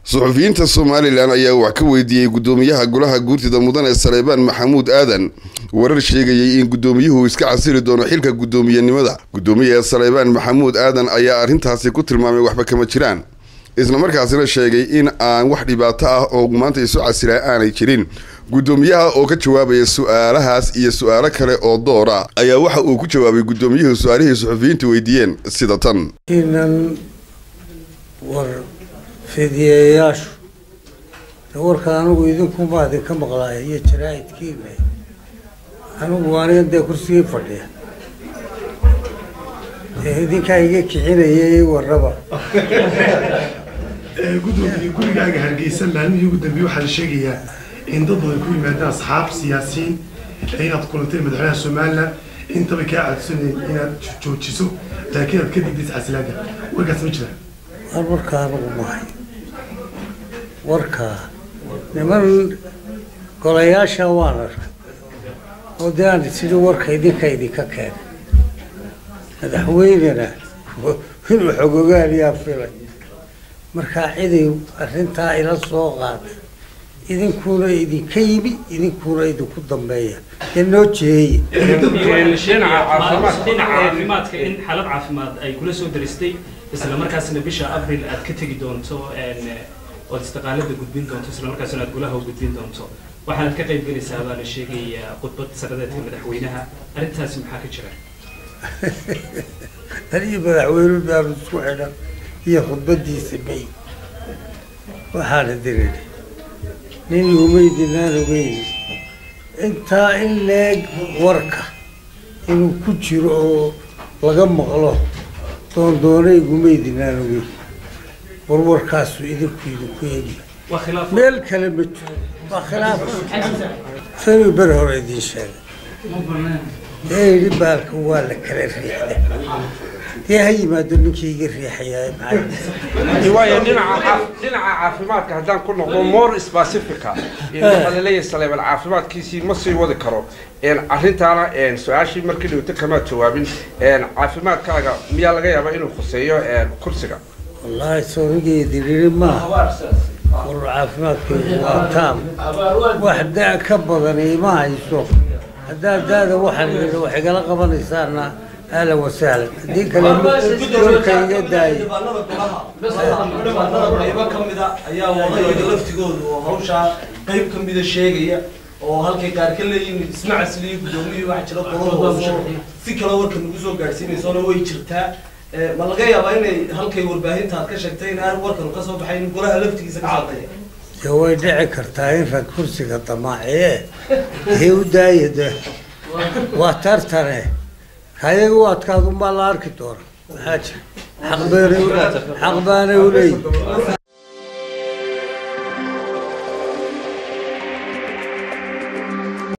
suxufiyiinta somalilan ayaa wax ka weydiiyey guddoomiyaha golaha guurtida mudane saleebaan maxamuud aadan warar sheegayay in guddoomiyuhu iska casiri doono xilka guddoomiyenimada guddoomiyaha saleebaan maxamuud aadan ayaa arrintaasi ku tilmaamay waxba kama jiraan isla markaasina sheegay in aan wax dhibaato ah oo maanta isu casilaa aanay jirin guddoomiyaha oo ka jawaabaya su-aalahaas iyo su-aalo kale oo doora ayaa waxa uu ku jawaabay guddoomiyuhu su-aalihii suxufiyiintu weydiiyeen sida tan inan war fidiyeyaashu warka anigu idinkumaa idinka maqlaaya iyo jaraa'idkiina anigu anigan dee kursigii fadhiya dee idinkaa iga kicinayay warraba gudoomiye gurigaaga hargeysa maalmihii ugu dambeeyey waxaa la sheegayaa in dad badan ku yimaadaan asxaab siyaasiyiin inaad kulantay madaxweynaha somalilan intaba kaa codsanayeen inaad joojiso laakiin aad ka digdaysa casilaada warkaas ma jiraan war warkaa anigu mahay warkaa niman golayaasha waan arkay oo dee aan sidii warka idinka idinka keenay madaxweynena inuu xogogaaliyaa filay markaa ciday arrintaa ila soo qaaday idinkuna idinka yimi idinkuna idinku dambeeya dee noo jeeye dhinaca caafimaadka in xaalad caafimaad ay kula soo daristay isla markaasna bisha abril aad ka tegi doonto ood istiqaalada gudbin doonto isla markaasna aad gulaha gudbin doonto waxaanad ka qayb gelaysaa baa la sheegayaa khudbad sanadeedka madaxweynaha arrintaasi maxaa ka jira aniyo madaxweyne baanu isku xidhan iyo khudbadiisa may waxaana dirin nin umaydinaan ogeyni intaa in leeg warka inuu ku jiro oo laga maqlo doondoonay gumaydinaan ogeyn war warkaasu idinku idinku eegya waa khilaaf meel kale ma jiro waa khilaaf sani ber hore idiin sheegay ee yidhi baalka waa la kala riixday dee ha yimaado ninkii iga riixayaa maxay waayo dhinaca dhinaca caafimaadka haddaan ku noqdo more specifica waxaa laleeyahay saleebal caafimaadkiisii ma sii wadi karo arrintaana su-aashii markii dhawto kamaad jawaabin caafimaadkaaga miyaa laga yaabaa inuu khuseeyo kursiga wallaahi soonigeedi riri maaha war caafimaadkeedu waa taam wax da ka badan ima hayso haddaa daada waxaan yidhi wax igala qabanaysaana ahlan wasahlan haddii kale dhulka iga daaya dhibaanada qaybo ka mida ayaa wadayada laftigooda oo hawshaa qayb ka mida sheegaya oo halkay qaar ka leeyihin isma casiliyo guddoomiyii waxa jira qoladooda si kale warka nagu soo gaadhsiinaysona way jirtaa ma laga yaabaa inay halkay warbaahinta aad ka sheegtay in aan warkan ka soo baxayn golaha laftigiisa ka shaqeeya dee way dhici kartaa in rag kursiga damaaciye dee u daaya de waa tartane kayaga u adkaadunbaa la arki doona maxaa jira xaq baanay xaq baanay uleeyihin